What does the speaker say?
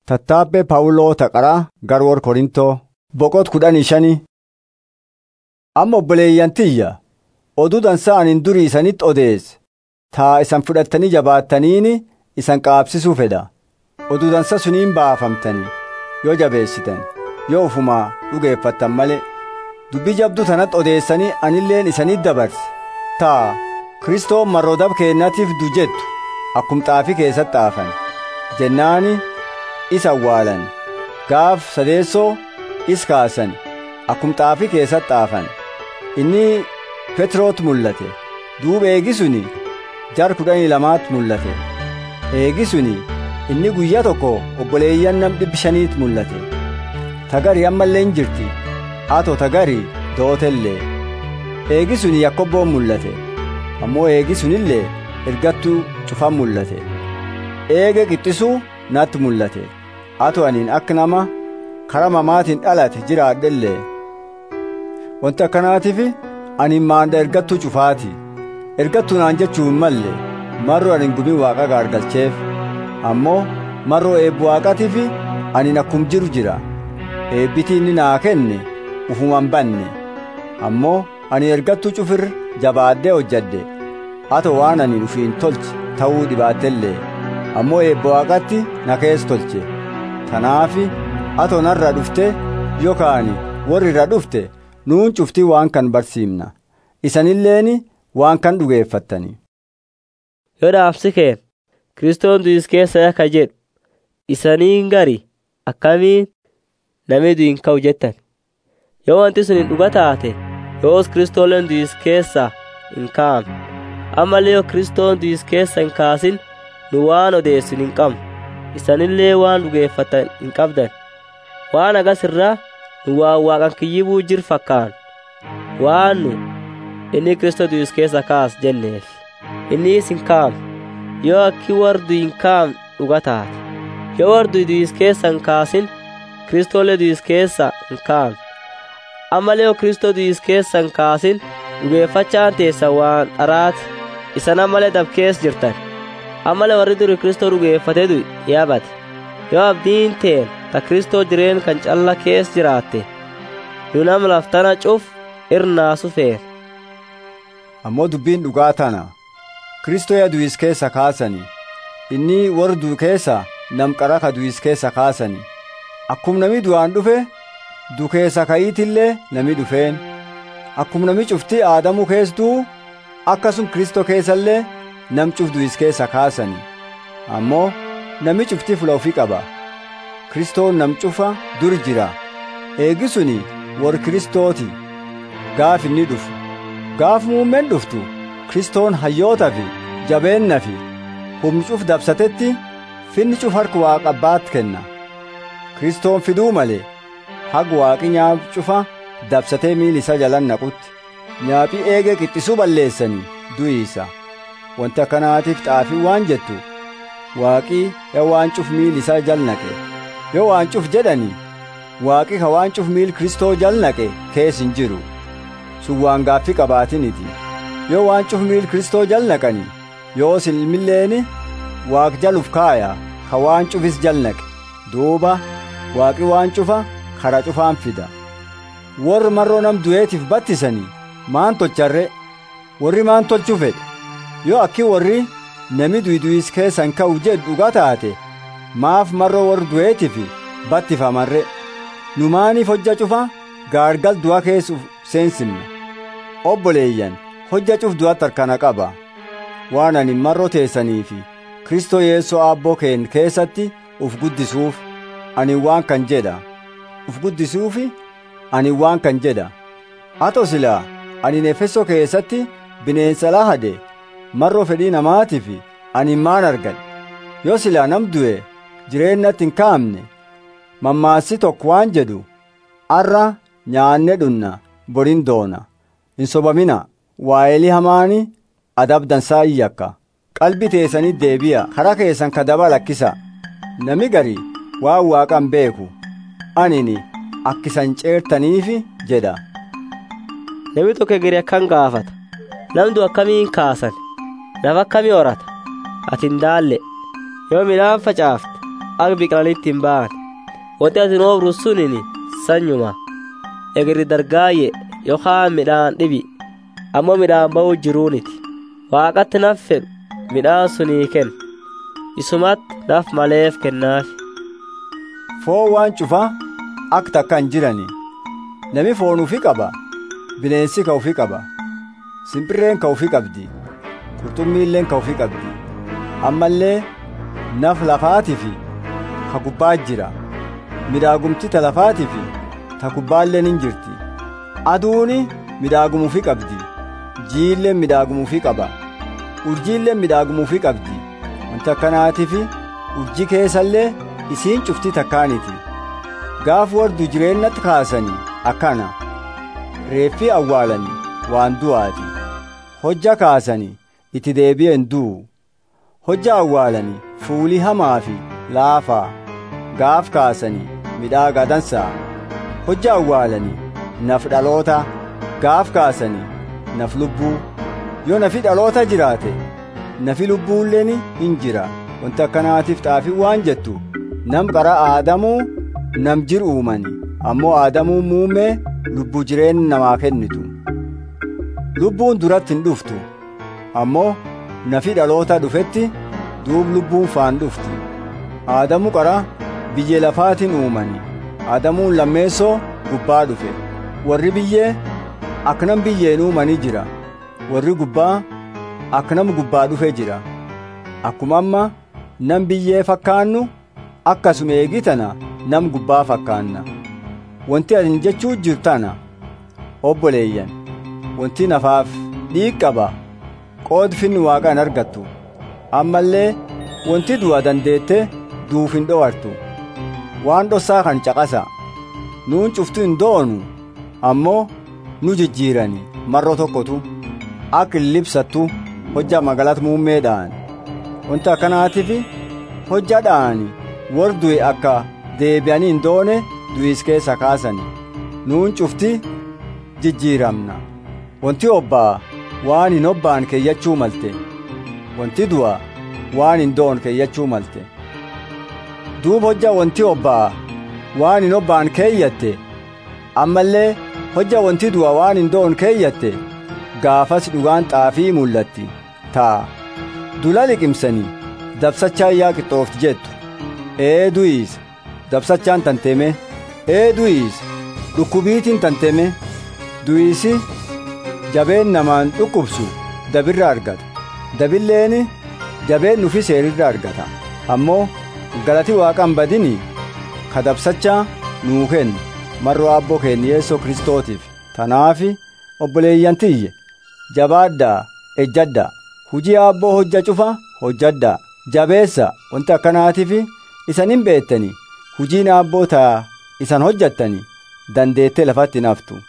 Tattaabbee Phaawuloo Taqaraa Garwoor Korintoo boqot kudhanii shanii. Amma obboleeyyan tiyya oduu dansaa anin durii isanitti odeesse taa isan fudhattanii jabaattaniini isan qaabsisuu fedha. Oduu dansa suniin baafamtanii yoo jabeessitan yoo ufumaa dhugeeffattan malee dubbii jabduu tanatti odeessanii anilleen isanitti dabarse taa Kiristoon marroodab keennatiif du jettu akkum xaafii keessatti xaafan jennaani isa awwaalan gaaf sadeessoo is kaasan akkum xaafii keessatti xaafan inni Petroot mul'ate duuba eegisuni jar kudhanii lamaatti mul'ate eegisuni inni guyyaa tokko obboleeyyan nam dhibbi shaniitti mul'ate tagari ammallee hin jirti ato tagari dootellee eegisuni yakkobboon mul'ate ammoo eegisunillee ergattuu cufan mul'ate eege qixxisuu natti mul'ate ato aniin akka nama kara mamaatiin dhalate jiraadhellee wanti akkanaatiif ani maanda ergattuu cufaati ergattuu naan jechuun malle marroo anin gubii waaqa gaargalcheef ammoo marroo eebbu waaqatiif anin akkum jiru jira eebbitii inni naa kenne ufuman banne ammoo ani ergattuu cufir jabaaddee hojjadde ato waan ani ufiin tolche ta'uu dhibaattellee ammoo eebba waaqatti na kees tolche tanaafi ato narra dhufte yookaan warri irra dhufte nuun cuftii waan kan barsiimna isanilleeni waan kan dhugeeffattani yoo dhaabsi kee kiristoon du'is keessa akka jedhu isaniin gari akkamiin namni du'in ka'u jettan yoo wanti sun hin dhuga taate yoos kiristooleen du'is keessa hin kaa'amne ammallee yoo kiristoon du'is keessa hin kaasin nu waan odeessin hin qabnu isanillee waan dhugeeffatan hin qabdan waan agas irraa nu waan waaqan kiyyibuu jir fakkaan waan nu inni kiristoo du'is keessa kaas jenneef innis hin kaa'amne yoo akki wardu hin kaa'amne dhuga taate yoo wardu du'is keessa hin kaasin kiristoolee du'is keessa hin kaa'amne ammallee yoo kiristoo du'is keessa hin kaasin dhugeeffachaan teessa waan dharaati isan ammalee dabkees jirtan ammalee warri duri kiristoo dhugeeffate du'i yaabate yoo abdiin teen ta kiristoo jireen kan calla kees jiraatte nu nam laftana cuf irnaasu feene ammoo dubbiin dhugaa tana Kiristoo yaa du'is keessa kaasani inni warra du'u keessa nam qara ka du'is keessa kaasani akkum nami du'aan dhufe du keessa ka'iitillee nami dhufeen akkum nami cufti aadamu kees du'u akkasum Kiristoo keessallee nam cuf du'is keessa kaasani ammoo nami cufti fula ofii qaba Kiristoon nam cufa dur jira eegisuni warri Kiristooti gaaf inni dhufu gaaf muummeen dhuftu Kiristoon hayyoota fi jabeenna fi humni cuf dabsatetti finni cuf harka waaqa abbaatti kenna Kiristoon fiduu malee haga waaqi nyaap cufa dabsatee miili isa jalan naqutti nyaaphii eegee qixxisuu balleessanii du'iisa wanti akkanaatiif xaafii waan jettu waaqii yoo waan cuf miili isaa jal naqe yoo waan cuf jedhanii waaqi ka waan cuf miil Kiristoo jal naqe kees hin jiru sun waan gaaffii qabaatiniti yoo waan cuf miil Kiristoo jal naqani yoos ilmilleeni waaq jaluf kaaya ka waan cufis jal naqe duuba waaqi waan cufa kara cufaan fida warri marroo nam du'eetiif battisanii maan tolcharre warri maan tolchuu fedhe yoo akki warri nami du'is keessan ka'u jedhu dhuga taate maaf marroo warri du'eetiif battifamarre nu maaniif hojja cufa gaargal du'a keessuuf seensimna obboleeyyan hojja cuf du'atti harkana qaba waan ani marroo teessanii fi kristoo yeessoo aabboo keen keessatti uf guddisuuf ani waan kan jedha uf guddisuufi ani waan kan jedha ato silaa ani efesoo keessatti bineensa lahade marroo fedhii namaatiif ani maan argadhe yoo silaa nam du'e jireennatti hin kaa'amne mammaassi tokko waan jedhu arra nyaanne dhunna borin doona hin sobamina waa'elii hamaani adabdansaa iyyakka qalbi teessanii deebi'a karaa keessan kadaba lakkisa nami gari waan waaqan beeku anini akkisan ceertaniifi jedha namni tokko egeri akkan gaafata namdu akkamiin kaasan nafa akkamii horata ati hin daalle yoo midhaan facaafte akka biqilanitti hin ba'an wanti atin oobru sunin sanyuma egri dargaayye yookaan midhaan dhibi ammoo midhaan ba'uu jiruuniti waaqatti naf fedhu midhaan sunii kenna isumatti naf maleef kennaafi foon waan cufa akka takka hin jirani nami foon ufi qaba bineensi ka ufi qaba simbirreen ka ufi qabdi qurxummiilleen ka ufi qabdi ammallee naf lafaatifi ka gubbaa jira midhaagumti ta lafaatifi ta gubbaalleen hin jirti aduuni midhaagumuufi qabdi jiilleen midhaagumuufi qaba urjiilleen midhaagumuufi qabdi wanta akkanaatifi urji keessallee isiin cufti takkaaniti gaaf wardu jireennatti kaasanii akkana reeffi awwaalanii waan du'aati hojja kaasanii itti deebi'en du'u hojja awwaalanii fuulii hamaa fi laafaa gaaf kaasanii midhaagaa dansaa hojja awwaalanii naf dhaloota gaaf kaasanii naf lubbuu yoo nafi dhaloota jiraate nafi lubbuulleen hin jira wanta akkanaatiif xaafii waan jettu nam qara aadamuu nam jir uumani ammoo aadamuu muumee lubbuu jireenya namaa kennitu lubbuun duratti hin dhuftu ammoo nafi dhaloota dhufetti duub lubbuun faan dhufti aadamu qara biyyee lafaatiin uumani aadamuun lammeessoo gubbaa dhufe warri biyyee aknam biyyeen uumanii jira warri gubbaa aknam gubbaa dhufe jira akkuma amma nam biyyee fakkaannu akkasuma eegitana nam gubbaa fakkaanna wanti atin jechuu jirtana obboleeyyan wanti nafaaf dhiig qaba qoodfinni waaqaan argattu ammallee wanti du'a dandeette duuf hin dhowartu waan dhossaa kan caqasa nuun cuftu hin doonu ammoo nu jijjiirani marro tokkotu akka libsattu hojja magalat muummeedhaan wanta akkanaatiif hojja dhaani war du'e akka deebi'anii hin doone du'is keessa kaasani nuun cufti jijjiiramna wanti obbaa waan hin obbaan keeyyachuu malte wanti du'a waan hin doon keeyyachuu malte duub hojja wanti obbaa waan hin obbaan keeyyatte ammallee hojja wanti du'a waan hin doon keeyyatte gaafas dhugaan xaafii mul'atti taa dula liqimsanii dabsachaa yaa qixxoofti jettu ee du'iis dabsachaan tanteme ee du'iis dhukkubiitiin tanteme du'iisi jabeen namaan dhukkubsu dabirra argata dabilleen jabeen nufi seerirra argata ammoo galati waaqan badini ka dabsachaa nuu kennu marroo abboo keenya yeessoo kristootiif tanaafi obboleeyyantiyye jabaaddaa ejjaddaa hujii abboo hojja cufa hojjaddaa jabeessa wanti akkanaatiif isan hin beettani hujiin abboo taa isan hojjattani dandeettee lafatti naftu